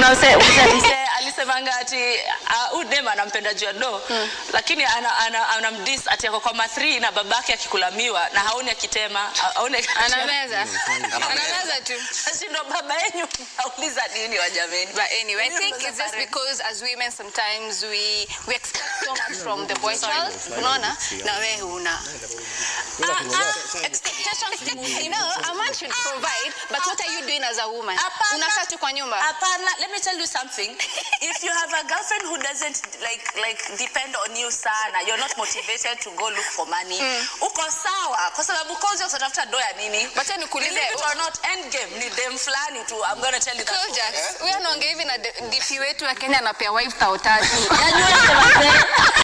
kuna mse- mse- Mse alisemanga ati uh, udem anampenda juu ya do lakini anamdis ana, ana anamdiss ati ako kwa mathri na babake akikulamiwa na haoni akitema haoni anameza anameza tu Sasa ndo baba yenyu nauliza nini wajameni But anyway, I think it's just because as women sometimes we we expect so much from the boy child. Unaona? Na wewe huna. expectations ni You know, a man should provide, but what are you doing as a woman? Hapana. Unakaa tu kwa nyumba. Hapana, let me tell you something. If you have a girlfriend who doesn't like like depend on you sana, you're not motivated to go look for money. Uko sawa kwa sababu kozi utatafuta do ya nini? Wacha nikuulize, Believe it or not, end game ni dem fulani tu. I'm going to tell you that. for Kojax, huyo anaongea hivi na DP wetu wa Kenya anapea wife tao tatu. Najua ni wazee.